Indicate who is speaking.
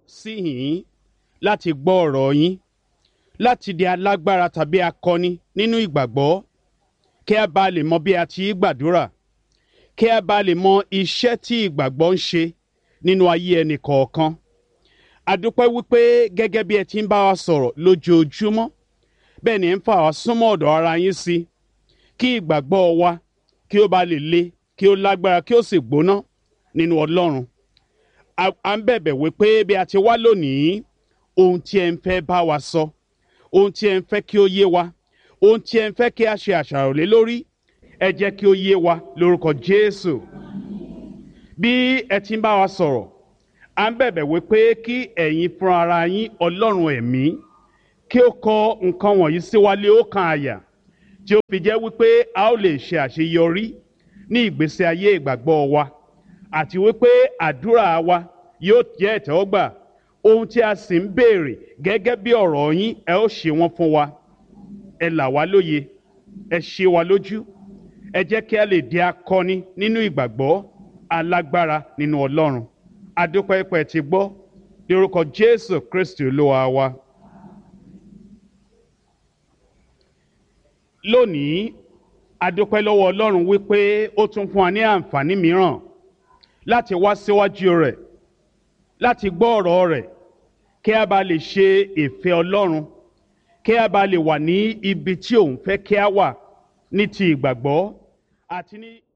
Speaker 1: sí yìnyín láti gbọ́ ọ̀rọ̀ yín láti di alágbára tàbí akọni nínú ìgbàgbọ́ kí a bá lè mọ bí a ti gbàdúrà kí a bá lè mọ iṣẹ́ tí ìgbàgbọ́ ń ṣe nínú ayé ẹnì kọ̀ọ̀kan a dúpẹ́ wípé gẹ́gẹ́ bí ẹ ti ń bá wa sọ̀rọ̀ lójoojúmọ́ bẹ́ẹ̀ ni ẹ ń fà wá súnmọ́ ọ̀dọ̀ ara yín sí kí ìgbàgbọ́ wa kí ó bá lè le kí ó lágbára kí ó sì gbóná nínú ọlọ́run à ń bẹ̀bẹ̀ wípé bí a ti wá lónìí ohun tí ẹ ń fẹ́ bá wa sọ ohun tí ẹ ń fẹ́ kí ó yé wa ohun tí ẹ ń fẹ́ kí a ṣe àṣàrò lé lórí ẹ jẹ́ kí ó yé wa lórúkọ Jésù bí ẹ ti ń bá wa sọ̀rọ̀ à ń bẹ̀bẹ̀ wípé kí ẹ̀yin fúnra ara yín ọlọ́run ẹ̀mí kí ó kọ nǹkan wọ̀nyí sí wa lé ọkàn àyà tí ó fi jẹ́ wípé a ó lè ṣe àṣeyọrí ní ìgbésí ayé ìgbàgbọ́ wa àti wípé àdúrà wa yóò jẹ́ ìtẹ́wọ́gbà ohun tí a sì ń béèrè gẹ́gẹ́ bí ọ̀rọ̀ yín ẹ ó ṣe wọ́n fún wa ẹ là wá lóye ẹ ṣe wa lójú ẹ jẹ́ kí a lè di akọni nínú ìgbàgbọ́ alágbára nínú ọlọ́run adúpẹ́pẹ́ ti gbọ́ lórúkọ jésù kristi olúwa wa. lónìí adúpẹ́ lọ́wọ́ ọlọ́run wípé ó tún fún wa ní àǹfààní mìíràn láti wá síwájú rẹ̀ láti gbọ́ ọ̀rọ̀ rẹ̀ kí a bá lè ṣe ìfẹ́ ọlọ́run kí a bá lè wà ní ibi tí òun fẹ́ kí a wà ní ti ìgbàgbọ́ àti ní.